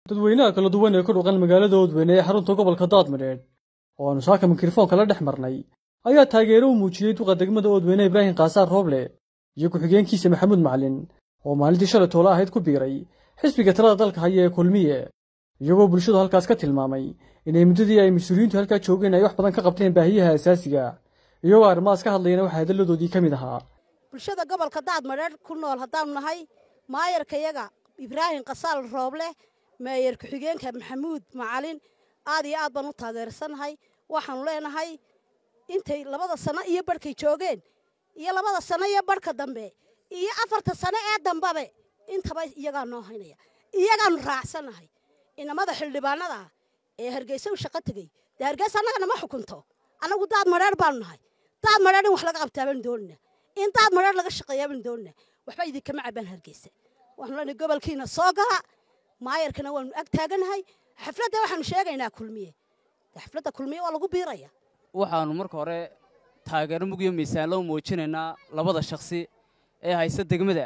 dadweynaha kala duwan ee ku dhuqan magaalada oodweyne ee xarunta gobolka daadmadheedh oo aanu saaka mikrofoonka la dhex marnay ayaa taageero u muujiyey duqa degmada oodweyne ibraahim kaasaar rooble iyo ku-xigeenkiisa maxamuud macalin oo maalintii shalay toole ahayd ku biiray xisbiga talada dalka haya ee kulmiye iyagoo bulshadu halkaas ka tilmaamay inay muddadii ay mas-uuliyiintu halkaa joogeen ay wax badan ka qabteen baahiyaha asaasiga iyagoo arrimahaas ka hadlayana waxaa hadalladoodii ka mid ahaa bulshada gobolka daadmadheedh ku nool haddaanu nahay maayarkayaga ibraahim kasaal rooble meeyar ku-xigeenka maxamuud macalin aad iyo aad baan u taageersannahay waxaanu leenahay intay labada sano iyo barhkay joogeen iyo labada sano iyo barhka dambe iyo afarta sano ee dambabe intaba iyagaa noo haynaya iyagaanu raacsannahay inamada xildhibaanada ah ee hargeysa u shaqo tegey dee hargeysa annaga nama xukunto annagu daad madheer baanu nahay daad madheer in wax laga qabtaa baanu doonina in daad madheer laga shaqeeyaa baanu doonina waxba idinkama cabaan hargeysa waxaanu leenahay gobolkiina soo gala maayarkana waanu ag taaganahay xafladda waxaanu sheegaynaa kulmiye xafladda kulmiye waa lagu biiraya waxaannu marka hore taageero mugyo miisaanlo u muujinaynaa labada shakhsi ee haysta degmada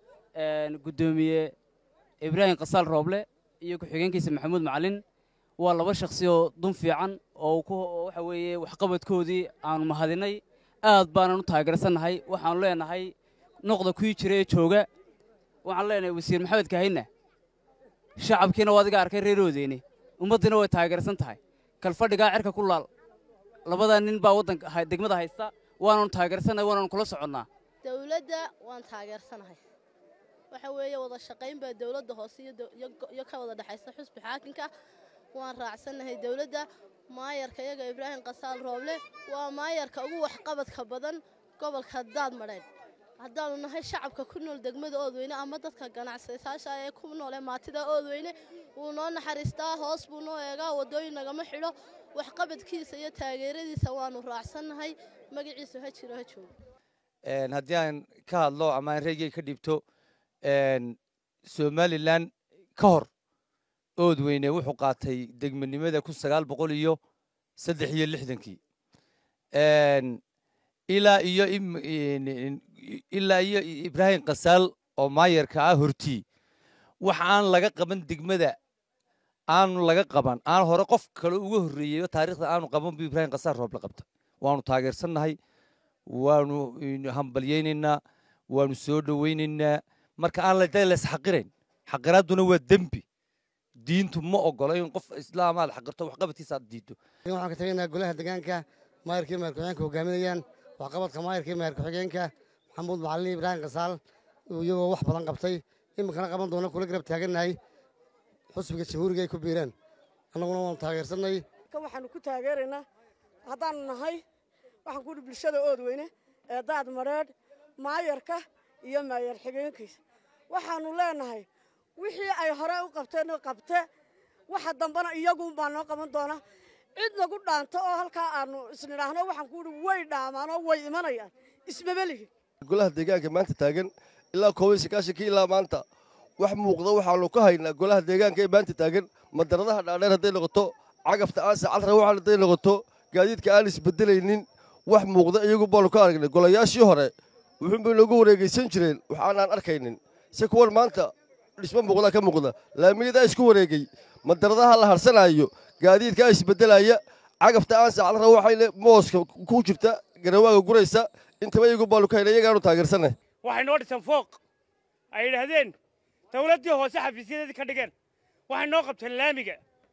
guddoomiye ibraahim kasaal rooble iyo ku-xigeenkiisa maxamuud macalin waa laba shakhsi oo dun fiican oo waxa weeye waxqabadkoodii aannu mahadinay aad baanan u taageersannahay waxaannu leenahay noqda kuwii jira ee jooga waxaanu leenahay wasiir maxamed kaahina shacabkiina waa adiga arkay reeroodeeni ummaddiina way taageersan tahay kalfadhigaa cerka ku laal labadaa nin baa waddanka degmada haysta waananu taageersannahay waananu kula soconnaa dawladda waan taageersanahay waxa weeye wada shaqayn baa dawladda hoose iyo ka wada dhexaysa xusbi xaakinka waan raacsannahay dawladda maayarka iyaga ibraahim kasaal rooble waa maayarka ugu waxqabadka badan gobolka daadmadheedh haddaanu nahay shacabka ku nool degmada oodweyne ama dadka ganacsatayaasha ee ku nool ee maatida oodweyne wuu noo naxariistaa hoos buu noo eegaa waddooyin nagama xidho waxqabadkiisa iyo taageeradiisa waannu raacsannahay magaciisu ha jiro ha joogo haddii aan ka hadlo ama aan reegey ka dhibto somalilan ka hor oodweyne wuxuu qaatay degmanimada kun sagaal boqol iyo saddex iyo lixdankii ilaa iyo ilaa iyo ibraahim kasaal oo maayarka ah hortii wax aan laga qaban degmada aanu laga qaban aan hore qof kale uga horreeyey taariikhda aanu qaban bu ibraahim kasaal rooble qabta waanu taageersannahay waanu hambalyaynaynaa waanu soo dhowaynaynaa marka aan lays xaqirayn xaqiraadduna waa dembi diintu ma ogolo in qof islaamaad xaqirto waxqabadkiisa aad diiddo waxaan ka tagaynaa golaha deegaanka maayarkii maayar ku-xigeenka hogaaminayaan waxqabadka maayarkii maayar ku-xigeenka maxamuud macalin ibraahim kasaal iyagoo wax badan qabtay iminkana qaban doona kula garab taagannahay xusbiga jamhuuriga ay ku biireen annaguna waanu taageersannay kan waxaanu ku taageeraynaa haddaanu nahay waxaan ku idhi bulshada oodweyne ee daad madheedh maayarka iyo maayar xigeenkiisa waxaannu leenahay wixii ay hore u qabteen qabte waxa dambena iyaguunbaa noo qaban doona cid nagu dhaanto oo halkaa aanu isnidhaahno waxaan ku idhi way dhaamaanoo way imanayaan ismama lihin golaha deegaanka maanta taagan ilaa koobiyo sagaashankii ilaa maanta wax muuqda waxaanu ka haynaa golaha deegaanka ee maanta taagan madaradaha dhaadheer hadday noqoto cagafta aan sacal rawaxan hadday noqoto gaadiidka aan isbedelaynin wax muuqda iyagu baanu ka aragnay golayaashii hore wuxuunbay noogu wareegaysan jireen wax aanaan arkaynin si kuwan maanta dhismo muuqdaa ka muuqda laamiyadaa isku wareegay madaradaha la harsanaayo gaadiidkaa isbedelaya cagafta aan sacal rawaxayne mooska ku jirta garawaaga guraysa intaba iyagu baanu ka haynay iyagaanu taageersanay waxay noo dhisan fooq ay yidhaahdeen dawladdii hoose xafiisyadeedii ka dhigeen waxay noo qabteen laamiga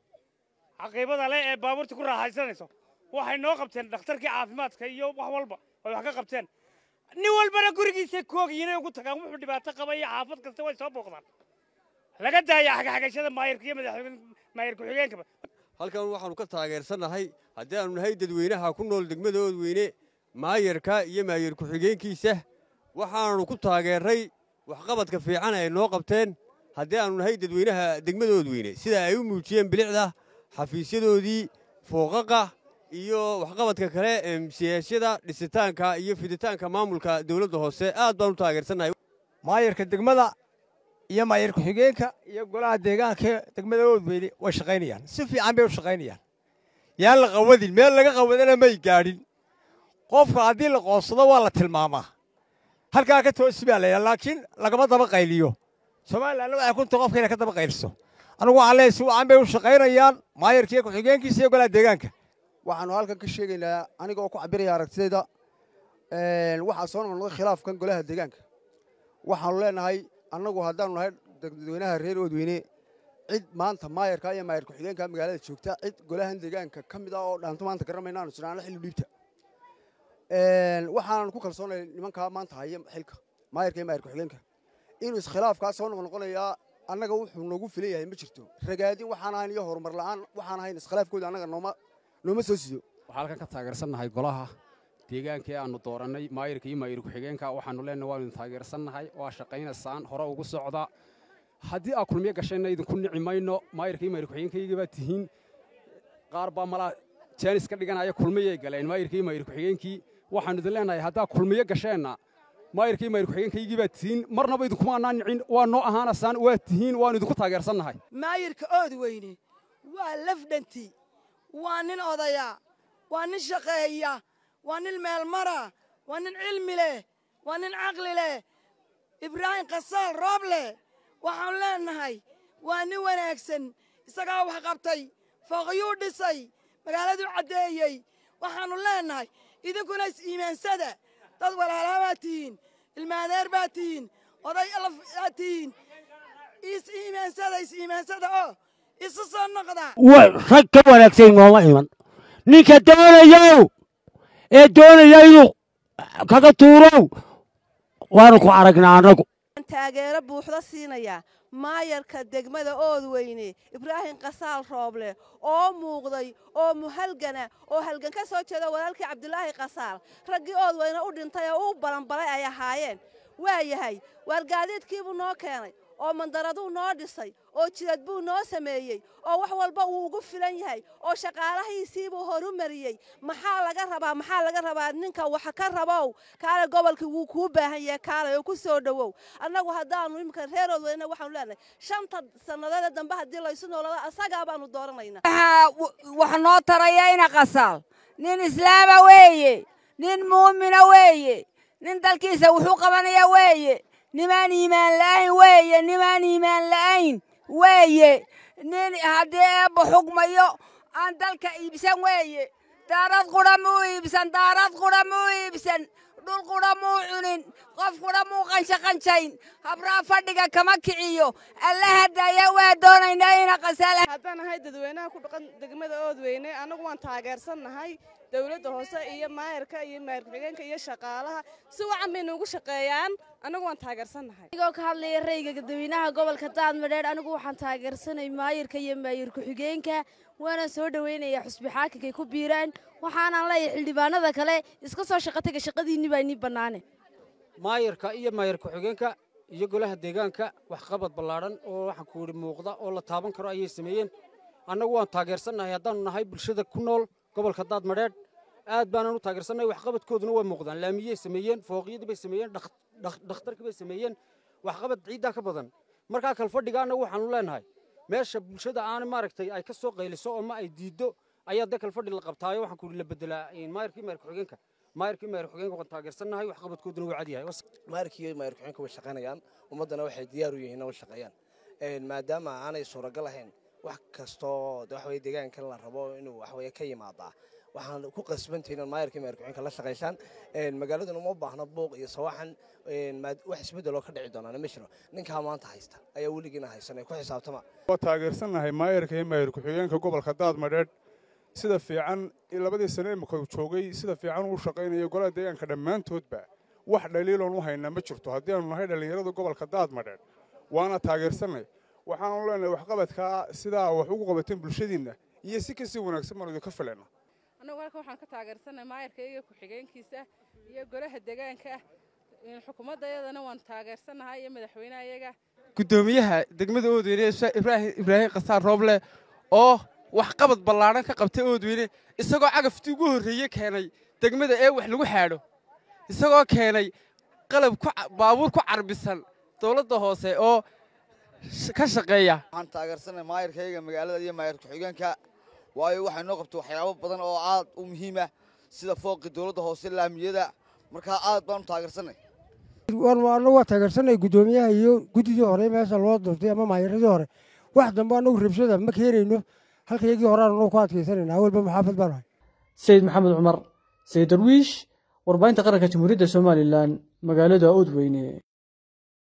caqiibada leh ee baabuurta ku raaxaysanayso waxay noo qabteen dhakhtarkii caafimaadka iyo wax walba ay wax ka qabteen nin walbana gurigiisay koogiyinay ugu tagaan wuxuu dhibaato qaba iyo xaafad kasta way soo booqdaan laga daaya xagaxagashada maayarka iyo maayar ku-xigeenkaba halkan waxaannu ka taageersannahay haddii aanu nahay dadweynaha ku nool degmada oodweyne maayarka iyo maayar ku-xigeenkiisa waxaannu ku taageerray waxqabadka fiican ay noo qabteen haddii aanu nahay dadweynaha degmada oodweyne sida ay u muujiyeen bilicda xafiisyadoodii fooqaqa iyo waxqabadka kale ee siyaashada dhisitaanka iyo fiditaanka maamulka dawladda hoose aad baan u taageersannahay maayarka degmada iyo maayar ku-xigeenka iyo golaha deegaanka degmada oodweyne way shaqaynayaan si fiican bay u shaqaynayaan yaan la qawadin meel laga qawadana may gaadhin qofka haddii la qoonsado waa la tilmaamaa halkaa ka toosi baa laydhaha laakiin lagama daba qayliyo somalilanna waxay kunta qofka inay ka daba qayliso anigu waxaan leeyahay si wacan bay u shaqaynayaan maayarkiiyo ku-xigeenkiisa iyo golaha deegaanka waxaanu halkan ka sheegaynaa aniga oo ku cabiraya aragtidayda waxaa soo noqnoqday khilaafkan golaha deegaanka waxaanu leenahay annagu haddaanu nahay dadweynaha reer oodweyne cid maanta maayarka iyo maayar ku-xigeenka magaalada joogta cid golahan deegaanka ka mid ah oo dhaanto maanta garanmayna aanu jiraano xilli dhiibta waxaanan ku kalsoonay nimankaa maanta haya xilka maayarka iyo maayar ku-xigeenka inuu iskhilaafkaa soo noqnoqonayaa annaga wuxuu noogu filan yahay ma jirto ragaadin waxaan ahayn iyo horumar la'aan waxaan ahayn iskhilaafkooda annaga nooma nooma soo sido waxaa halkan ka taageersannahay golaha deegaanka ee aannu doorannay maayirka iyo maayir ku-xigeenka waxaannu leenahay waanu idin taageersannahay waa shaqaynaysaan hore ugu socda haddii aa kulmiyo gashayna idinku nici mayno maayirka iyo maayir ku-xigeenkayga baa tihiin qaar baa malaa jaanis ka dhiganaya kulmiyay galeen maayirka iyo maayir ku-xigeenkii waxaannu idin leenahay haddaa kulmiyo gasheenna maayirka iyo maayir ku-xigeenkaygii baa tihiin marnaba idinkuma annaan nicin waa noo ahaanasaan waa tihiin waannu idinku taageersannahay maayirka ood weyne waa lafdhanti waa nin odaya waa nin shaqeeya waa nin meelmara waa nin cilmi leh waa nin caqli leh ibraahim kasaal roob leh waxaanu leenahay waa nin wanaagsan isagaa wax qabtay fooqyuu dhisay magaaladuu caddeeyey waxaannu leenahay idinkuna is-iimaansada dad walaalaa baa tihiin ilmaadeer baa tihiin oday alaf baa tihiin is-iimaansada is-iimaansada oo isu soo noqda rag ka wanaagsan nooma iman ninka doonayow ee doonaya inuu kaga tuurow waanu ku aragnaa annagu taageero buuxda siinaya maayarka degmada oodweyne ibraahim kasaal rooble oo muuqday oo muhalgana oo halgan ka soo jeeda walaalkii cabdulaahi kasaal raggii oodweyne u dhintay oo u balanbalay ay ahaayeen waa yahay waargaadiidkiibuu noo keenay oo mandaraduu noo dhisay oo jidad buu noo sameeyey oo wax walba uu ugu filan yahay oo shaqaalahiisiibuu horu mariyey maxaa laga rabaa maxaa laga rabaa ninka wax ka rabow kaale gobolkii wuu kuu baahan yahay kaale oo ku soo dhowow annagu haddaannu iminka reerood weyna waxaanu leenahay shanta sannadoode dambe haddii laysu noolado asagaa baanu dooranaynaa wax noo taraya ina qasaal nin islaama weeye nin muumina weeye nin dalkiisa wuxuu qabanaya weeye nimaan iimaan la'ayn weeye nimaan iimaan la'ayn weeye nin haddii eebba xugmayo aan dalka iibsan weeye daarad qudha muu iibsan daarad qudha muu iibsan dhul qudha muu cunin qof qudha muu qanshaqanshayn habraa fadhiga kama kiciyo alla hadaya waa doonaynaa ina qasaal haddaan ahay dadweynaha ku dhaqan degmada oodweyne annagu waan taageersannahay dowladda hoose iyo maayarka iyo maayar ku-xigeenka iyo shaqaalaha si wacan bay noogu shaqeeyaan annagu waan taageersannahay anigoo ka hadlaya rayga dadweynaha gobolka daadmadheedh anigu waxaan taageersanay maayarka iyo maayar ku-xigeenka waana soo dhoweynayaa xusbi xaakinkay ku biiraan waxaanaan leeyahay xildhibaanada kale iska soo shaqataga shaqadiinni baa inii bannaane maayarka iyo maayar ku-xigeenka iyo golaha deegaanka waxqabad ballaadhan oo waxaan ku yidhi muuqda oo la taaban karo ayay sameeyeen annagu waan taageersannahay haddaannu nahay bulshada ku nool gobolka daadmadheedh aad baanaan u taageersannahay waxqabadkooduna way muuqdaan laamiyey sameeyeen fooqyadii bay sameeyeen dhakhtarkii bay sameeyeen waxqabad ciiddaa ka badan markaa kalfadhiga annagu waxaanu leenahay meesha bulshada aan maaragtay ay ka soo qayliso oo ma ay diiddo ayaa dee kalfadhi la qabtaayo waxaan ku yidhi la bedelaa maayarkii maayar ku-xigeenka maayarkii maayar ku-xigeenka waan taageersannahay waxqabadkooduna waa cadyahay maayarkii iyo maayar ku-xigeenka way shaqaynayaan ummaddana waxay diyaar u yihiin inay shaqeeyaan maadaama aanay suuragal ahayn wax kastoo waxa weye deegaankan la rabo inuu waxa weye ka yimaadaa waxaan ku qasbantahay inaad maayarka maayar ku-xigeenka la shaqaysaan magaaladuna uma baahna buuq iyo sawaxan wax isbeddeloo ka dhici doonaana ma jiro ninkaa maanta haysta ayaa weligiina haysan ee ku xisaabtama waa taageersannahay maayarka iyo maayar ku-xigeenka gobolka daadmadheedh sida fiican labadii sane imika joogay sida fiican uu shaqaynayo golaha deegaanka dhammaantoodba wax dhaliiloon u haynaa ma jirto haddii aanu nahay dhallinyarada gobolka daadmadheedh waana taageersannay waxaanu leenahay waxqabadkaa sidaa wax ugu qabateen bulshadiinna iyo si kasii wanaagsan baanu idinka filayna annagu halkan waxaan ka taageersannahay maayarka iyo ku-xigeenkiisa iyo golaha deegaanka xukuumadda iyadana waan taageersannahay iyo madaxweynaha iyaga guddoomiyaha degmada oodweyne ibraahim ibraahim kasaar rooble oo waxqabad ballaadhan ka qabtay oodweyne isagoo cagaftii ugu horreeye keenay degmada ee wax lagu xaadho isagoo keenay qalab baabuur ku carbisan dowladda hoose oo ka shaqeeya waxaan taageersanay maayarkayga magaalada iyo maayar ku-xigeenka waayo waxay noo qabtay waxyaabo badan oo aad u muhiima sida fooqii dowladda hoose laamiyada markaa aad baanu taageersanay annagu waa taageersanay guddoomiyaha iyo guddidii hore meesha loo doortay ama maayaradii hore wax dambe annagu rabshada ma keenayno halka iyagii horeaanu ku adkaysanayna awalba maxaafad baan ahay sayid maxamed cumar sayid darwiish warbaahinta qaranka jamhuuriyadda somalilan magaalada oodweyne